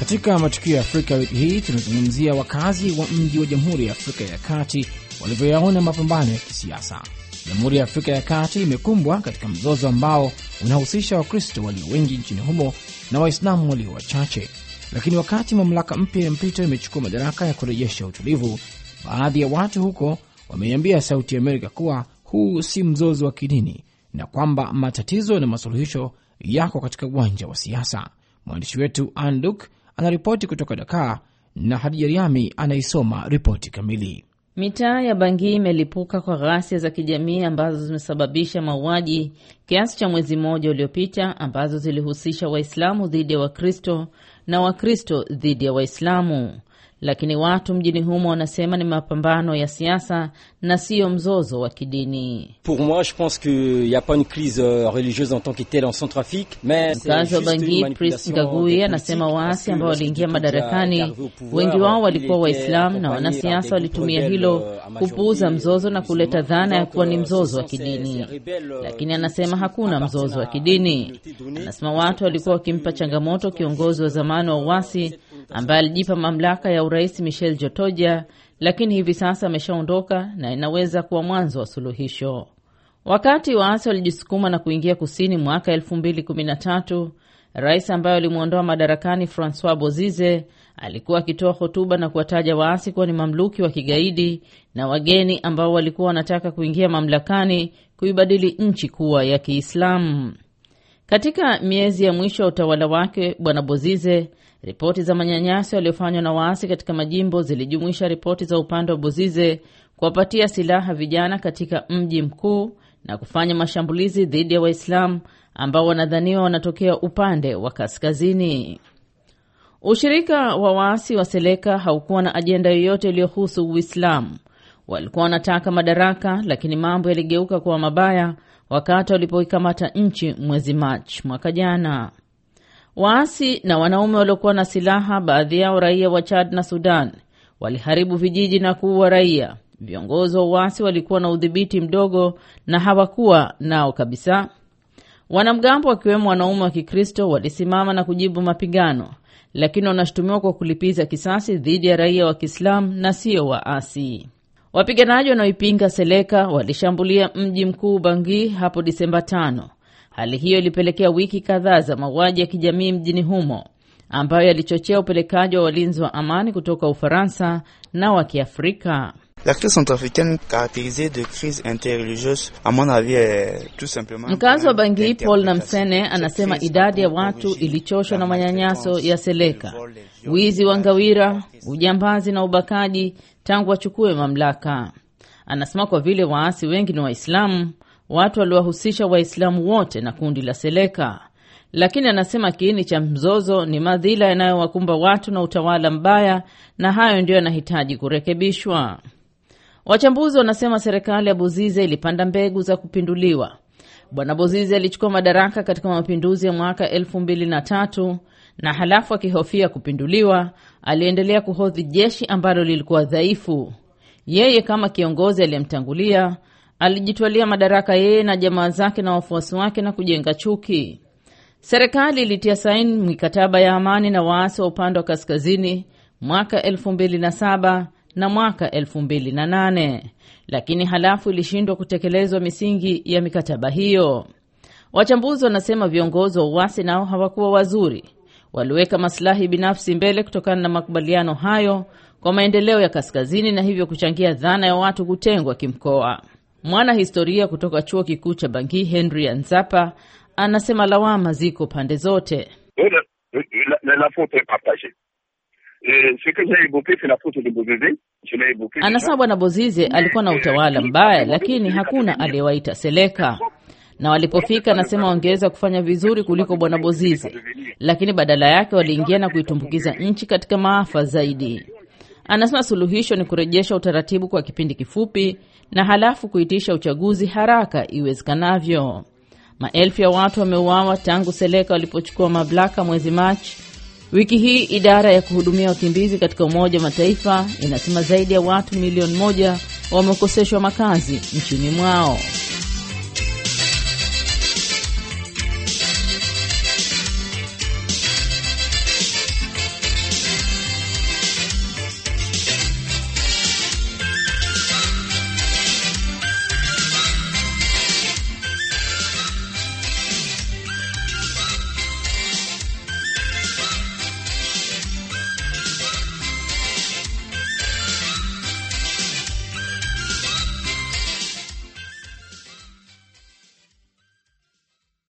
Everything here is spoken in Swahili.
Katika matukio ya Afrika wiki hii tunazungumzia wakazi wa mji wa Jamhuri ya Afrika ya Kati walivyoyaona mapambano ya kisiasa. Jamhuri ya Afrika ya Kati imekumbwa katika mzozo ambao unahusisha Wakristo walio wengi nchini humo na Waislamu walio wachache. Lakini wakati mamlaka mpya ya mpito imechukua madaraka ya kurejesha utulivu, baadhi ya watu huko wameiambia Sauti ya Amerika kuwa huu si mzozo wa kidini na kwamba matatizo na masuluhisho yako katika uwanja wa siasa. Mwandishi wetu Anduk anaripoti kutoka Dakar na Hadija Riami anaisoma ripoti kamili. Mitaa ya Bangui imelipuka kwa ghasia za kijamii ambazo zimesababisha mauaji kiasi cha mwezi mmoja uliopita, ambazo zilihusisha Waislamu dhidi ya Wakristo na Wakristo dhidi ya Waislamu. Lakini watu mjini humo wanasema ni mapambano ya siasa na siyo mzozo wa kidini. Mkazi wa Bangui Pris Ngagui anasema waasi ambao waliingia madarakani wengi wao walikuwa Waislamu na wanasiasa walitumia hilo kupuuza mzozo na kuleta dhana ya kuwa ni mzozo wa kidini, lakini anasema hakuna mzozo wa kidini. Anasema watu walikuwa wakimpa changamoto kiongozi wa zamani wa uasi ambaye alijipa mamlaka ya urais Michel Jotoja, lakini hivi sasa ameshaondoka na inaweza kuwa mwanzo wa suluhisho. Wakati waasi walijisukuma na kuingia kusini mwaka 2013, rais ambaye alimwondoa madarakani Francois Bozize alikuwa akitoa hotuba na kuwataja waasi kuwa ni mamluki wa kigaidi na wageni ambao walikuwa wanataka kuingia mamlakani kuibadili nchi kuwa ya Kiislamu. Katika miezi ya mwisho wa utawala wake, Bwana Bozize Ripoti za manyanyaso yaliyofanywa na waasi katika majimbo zilijumuisha ripoti za upande wa Bozize kuwapatia silaha vijana katika mji mkuu na kufanya mashambulizi dhidi ya Waislamu ambao wanadhaniwa wanatokea upande wa kaskazini. Ushirika wa waasi wa Seleka haukuwa na ajenda yoyote iliyohusu Uislamu. Walikuwa wanataka madaraka, lakini mambo yaligeuka kuwa mabaya wakati walipoikamata nchi mwezi Machi mwaka jana. Waasi na wanaume waliokuwa na silaha, baadhi yao raia wa Chad na Sudan, waliharibu vijiji na kuua raia. Viongozi wa uasi walikuwa na udhibiti mdogo na hawakuwa nao kabisa. Wanamgambo wakiwemo wanaume wa Kikristo walisimama na kujibu mapigano, lakini wanashutumiwa kwa kulipiza kisasi dhidi ya raia wa Kiislamu na sio waasi. Wapiganaji wanaoipinga Seleka walishambulia mji mkuu Bangui hapo Disemba tano. Hali hiyo ilipelekea wiki kadhaa za mauaji ya kijamii mjini humo ambayo yalichochea upelekaji wa walinzi wa amani kutoka Ufaransa na wa Kiafrika. Mkazi wa Bangui Paul Namsene anasema idadi ya watu ilichoshwa na manyanyaso ya Seleka, wizi wa ngawira, ujambazi na ubakaji tangu wachukue mamlaka. Anasema kwa vile waasi wengi ni Waislamu, watu waliwahusisha Waislamu wote na kundi la Seleka, lakini anasema kiini cha mzozo ni madhila yanayowakumba watu na utawala mbaya, na hayo ndiyo yanahitaji kurekebishwa. Wachambuzi wanasema serikali ya Bozize ilipanda mbegu za kupinduliwa. Bwana Bozize alichukua madaraka katika mapinduzi ya mwaka elfu mbili na tatu na halafu akihofia kupinduliwa, aliendelea kuhodhi jeshi ambalo lilikuwa dhaifu. Yeye kama kiongozi aliyemtangulia alijitwalia madaraka yeye na jamaa zake na wafuasi wake na kujenga chuki. Serikali ilitia saini mikataba ya amani na waasi wa upande wa kaskazini mwaka elfu mbili na saba na mwaka elfu mbili na nane lakini halafu ilishindwa kutekelezwa misingi ya mikataba hiyo. Wachambuzi wanasema viongozi wa uasi nao hawakuwa wazuri, waliweka masilahi binafsi mbele kutokana na makubaliano hayo kwa maendeleo ya kaskazini na hivyo kuchangia dhana ya watu kutengwa kimkoa. Mwana historia kutoka chuo kikuu cha Bangui Henry Anzapa anasema lawama ziko pande zote. Anasema bwana Bozize alikuwa na utawala mbaya, lakini hakuna aliyewaita Seleka, na walipofika, anasema wangeweza kufanya vizuri kuliko bwana Bozize, lakini badala yake waliingia na kuitumbukiza nchi katika maafa zaidi. Anasema suluhisho ni kurejesha utaratibu kwa kipindi kifupi na halafu kuitisha uchaguzi haraka iwezekanavyo. Maelfu ya watu wameuawa tangu Seleka walipochukua mamlaka mwezi Machi. Wiki hii idara ya kuhudumia wakimbizi katika Umoja wa Mataifa inasema zaidi ya watu milioni moja wamekoseshwa makazi nchini mwao.